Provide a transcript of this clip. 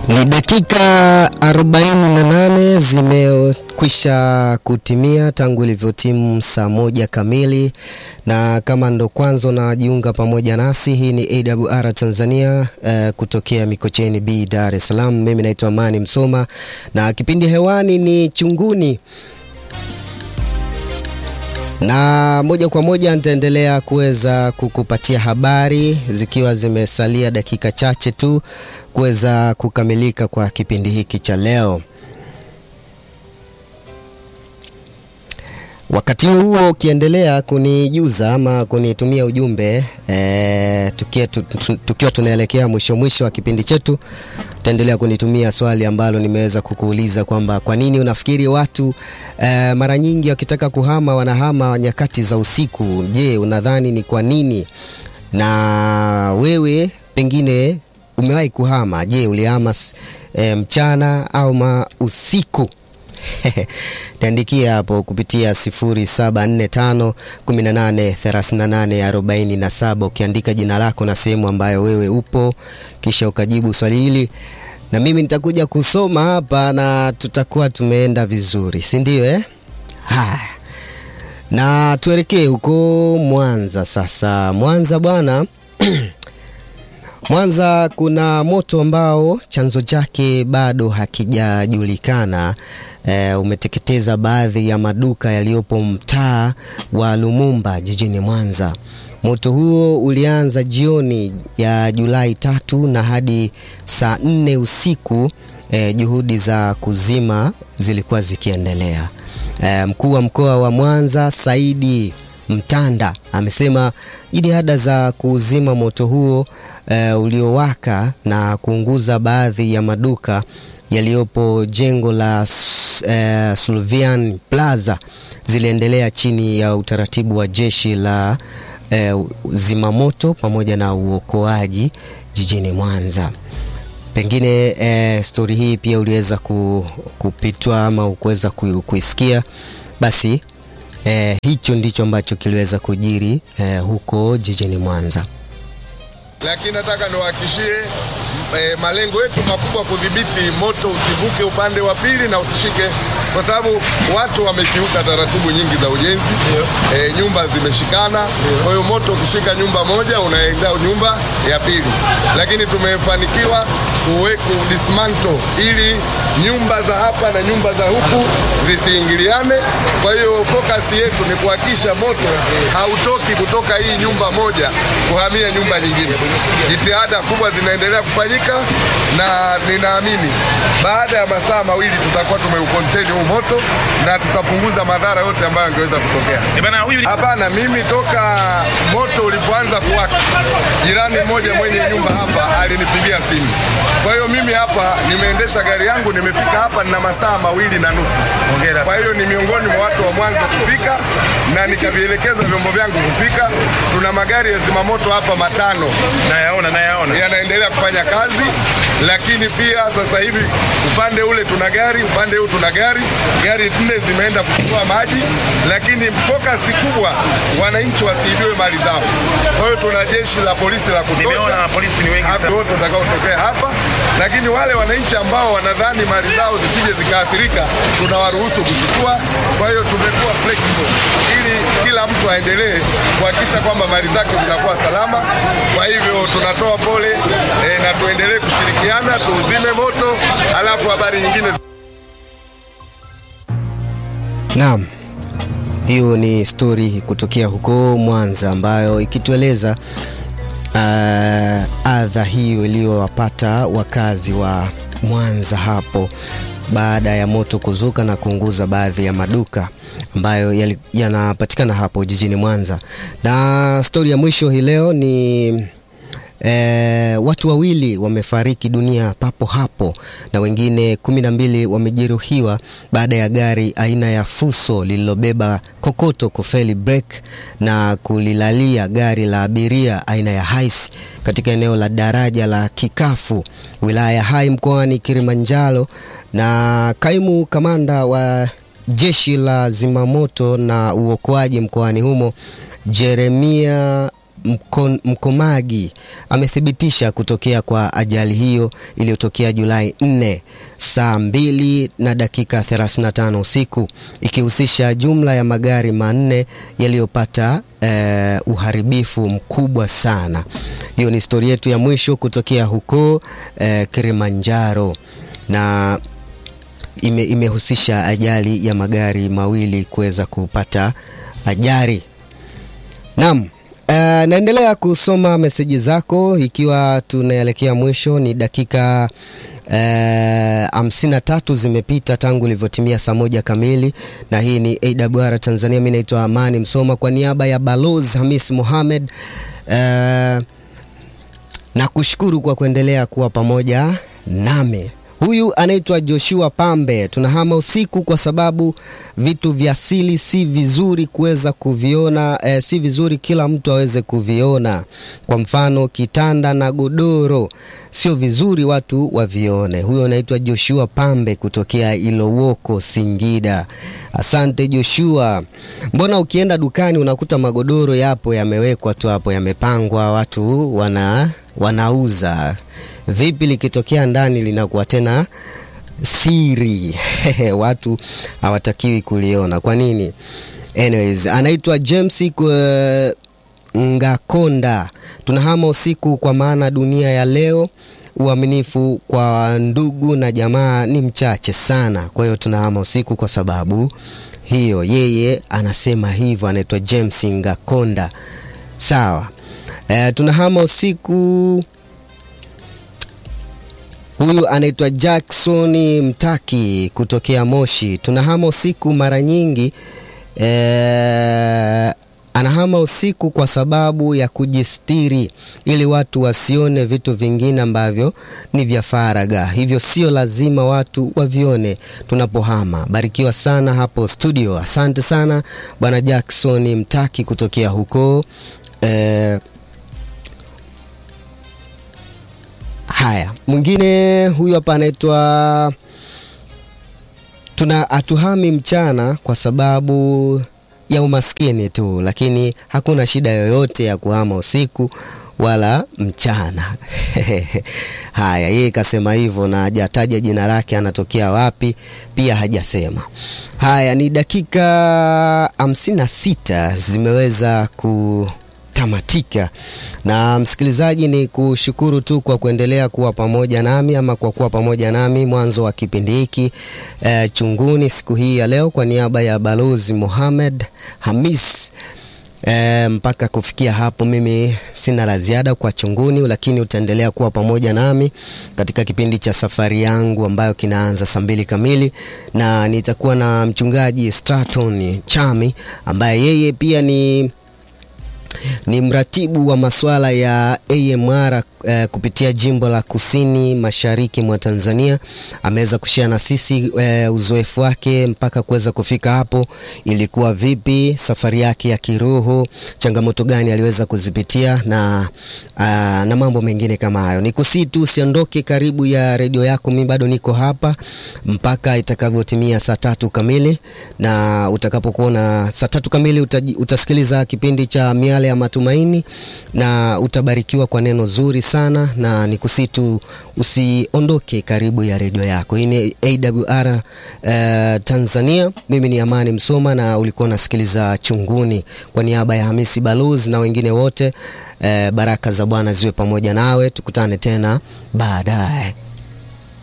Ni dakika 48 zimekwisha kutimia tangu ilivyotimu saa moja kamili, na kama ndo kwanza unajiunga pamoja nasi, hii ni AWR Tanzania eh, kutokea Mikocheni B, Dar es Salaam. Mimi naitwa Amani Msoma na kipindi hewani ni Chunguni na moja kwa moja nitaendelea kuweza kukupatia habari zikiwa zimesalia dakika chache tu kuweza kukamilika kwa kipindi hiki cha leo. Wakati huo ukiendelea kunijuza ama kunitumia ujumbe e, tukiwa, tu, tukiwa tunaelekea mwisho mwisho wa kipindi chetu, utaendelea kunitumia swali ambalo nimeweza kukuuliza kwamba kwa nini unafikiri watu e, mara nyingi wakitaka kuhama wanahama nyakati za usiku. Je, unadhani ni kwa nini? Na wewe pengine umewahi kuhama? Je, ulihama e, mchana au ma usiku? Niandikia hapo kupitia 0745 18 38 47 ukiandika jina lako na sehemu ambayo wewe upo, kisha ukajibu swali hili, na mimi nitakuja kusoma hapa na tutakuwa tumeenda vizuri, si ndio eh? Haya, na tuelekee huko Mwanza sasa. Mwanza bwana Mwanza kuna moto ambao chanzo chake bado hakijajulikana. E, umeteketeza baadhi ya maduka yaliyopo mtaa wa Lumumba jijini Mwanza. Moto huo ulianza jioni ya Julai tatu na hadi saa nne usiku e, juhudi za kuzima zilikuwa zikiendelea. E, mkuu wa mkoa wa Mwanza Saidi Mtanda amesema jitihada za kuzima moto huo uh, uliowaka na kuunguza baadhi ya maduka yaliyopo jengo la uh, Sulvian Plaza ziliendelea chini ya utaratibu wa jeshi la uh, zimamoto pamoja na uokoaji jijini Mwanza. Pengine eh, stori hii pia uliweza kupitwa ama ukuweza kuisikia, basi Eh, hicho ndicho ambacho kiliweza kujiri eh, huko jijini Mwanza, lakini nataka niwahakishie eh, malengo yetu makubwa kudhibiti moto usivuke upande wa pili na usishike, kwa sababu watu wamekiuka taratibu nyingi za ujenzi eh, nyumba zimeshikana. Kwa hiyo moto ukishika nyumba moja unaenda nyumba ya pili, lakini tumefanikiwa kudismantle ili nyumba za hapa na nyumba za huku zisiingiliane. Kwa hiyo focus yetu ni kuhakikisha moto hautoki kutoka hii nyumba moja kuhamia nyumba nyingine. Jitihada kubwa zinaendelea kufanyika na ninaamini baada ya masaa mawili tutakuwa tumeucontain huu moto na tutapunguza madhara yote ambayo yangeweza kutokea. Hapana, mimi toka moto ulipoanza kuwaka, jirani mmoja mwenye nyumba hapa alinipigia simu. Kwa hiyo mimi hapa nimeendesha gari yangu, nimefika hapa nina masaa mawili na nusu. Kwa hiyo ni miongoni mwa watu wa mwanzo kufika na nikavielekeza vyombo vyangu kufika. Tuna magari ya zimamoto hapa matano, nayaona nayaona, yanaendelea kufanya kazi, lakini pia sasa hivi upande ule tuna gari, upande huu tuna gari, gari nne zimeenda kuchukua maji, lakini focus kubwa wananchi wasiibiwe mali zao. Kwa hiyo tuna jeshi la polisi la kutosha, nimeona polisi ni wengi sana wote watakaotokea hapa, lakini wale wananchi ambao wanadhani mali zao zisije zikaathirika tunawaruhusu kuchukua. Kwa hiyo tumekuwa flexible ili kila mtu aendelee kuhakikisha kwamba mali zake zinakuwa salama. Kwa hivyo tunatoa pole e, na tuendelee kushirikiana tuuzime moto, alafu habari nyingine. Naam, hiyo ni stori kutokea huko Mwanza ambayo ikitueleza uh, adha hiyo iliyowapata wakazi wa Mwanza hapo baada ya moto kuzuka na kuunguza baadhi ya maduka ambayo yanapatikana hapo jijini Mwanza. Na stori ya mwisho hii leo ni e, watu wawili wamefariki dunia papo hapo na wengine kumi na mbili wamejeruhiwa baada ya gari aina ya Fuso lililobeba kokoto kufeli breki na kulilalia gari la abiria aina ya Hiace katika eneo la daraja la Kikafu wilaya ya Hai mkoani Kilimanjaro. Na kaimu kamanda wa jeshi la zimamoto na uokoaji mkoani humo Jeremia Mkon, Mkomagi amethibitisha kutokea kwa ajali hiyo iliyotokea Julai 4 saa 2 na dakika 35 usiku ikihusisha jumla ya magari manne yaliyopata eh, uharibifu mkubwa sana. Hiyo ni stori yetu ya mwisho kutokea huko eh, Kilimanjaro na ime, imehusisha ajali ya magari mawili kuweza kupata ajali. Naam. Uh, naendelea kusoma meseji zako ikiwa tunaelekea mwisho, ni dakika hamsini na tatu zimepita tangu ilivyotimia saa moja kamili, na hii ni AWR Tanzania. Mimi naitwa Amani Msoma kwa niaba ya Balozi Hamis Mohamed uh, na kushukuru kwa kuendelea kuwa pamoja nami. Huyu anaitwa Joshua Pambe. Tunahama usiku kwa sababu vitu vya asili si vizuri kuweza kuviona eh, si vizuri kila mtu aweze kuviona. Kwa mfano kitanda na godoro sio vizuri watu wavione. Huyo anaitwa Joshua Pambe kutokea Ilowoko, Singida. Asante Joshua. Mbona ukienda dukani unakuta magodoro yapo yamewekwa tu hapo yamepangwa, watu wana wanauza vipi likitokea ndani linakuwa tena siri watu hawatakiwi kuliona. Kwa nini? Anyways, anaitwa James uh, Ngakonda. Tunahama usiku kwa maana dunia ya leo uaminifu kwa ndugu na jamaa ni mchache sana. Kwa hiyo tunahama usiku kwa sababu hiyo. Yeye anasema hivyo, anaitwa James Ngakonda. Sawa. E, tunahama usiku Huyu anaitwa Jackson Mtaki kutokea Moshi. Tunahama usiku mara nyingi eh, anahama usiku kwa sababu ya kujistiri ili watu wasione vitu vingine ambavyo ni vya faragha, hivyo sio lazima watu wavione tunapohama. Barikiwa sana hapo studio. Asante sana bwana Jackson Mtaki kutokea huko eh, Haya, mwingine huyu hapa anaitwa tuna atuhami mchana kwa sababu ya umaskini tu, lakini hakuna shida yoyote ya kuhama usiku wala mchana. Haya, yeye kasema hivyo na hajataja jina lake, anatokea wapi pia hajasema. Haya, ni dakika hamsini na sita zimeweza ku tamatika na msikilizaji, ni kushukuru tu kwa kuendelea kuwa pamoja nami ama kwa kuwa pamoja nami mwanzo wa kipindi hiki e, chunguni siku hii ya leo, kwa niaba ya Balozi Mohamed Hamis e, mpaka kufikia hapo, mimi sina la ziada kwa chunguni, lakini utaendelea kuwa pamoja nami katika kipindi cha safari yangu ambayo kinaanza saa mbili kamili, na nitakuwa na mchungaji Straton Chami ambaye yeye pia ni ni mratibu wa masuala ya AMR eh, kupitia jimbo la kusini mashariki mwa Tanzania. Ameweza kushare na sisi eh, uzoefu wake mpaka kuweza kufika hapo, ilikuwa vipi safari yake ya kiroho, changamoto gani aliweza kuzipitia na, aa, na mambo mengine kama hayo. Nikusii tu usiondoke karibu ya redio yako, mimi bado niko hapa mpaka itakavyotimia saa tatu kamili, na utakapokuwa na saa tatu kamili utaji, utasikiliza kipindi cha miale ya matumaini na utabarikiwa kwa neno zuri sana, na nikusitu usiondoke karibu ya redio yako. Hii ni AWR uh, Tanzania. Mimi ni Amani Msoma na ulikuwa unasikiliza Chunguni. Kwa niaba ya Hamisi Balozi na wengine wote uh, baraka za Bwana ziwe pamoja nawe, tukutane tena baadaye.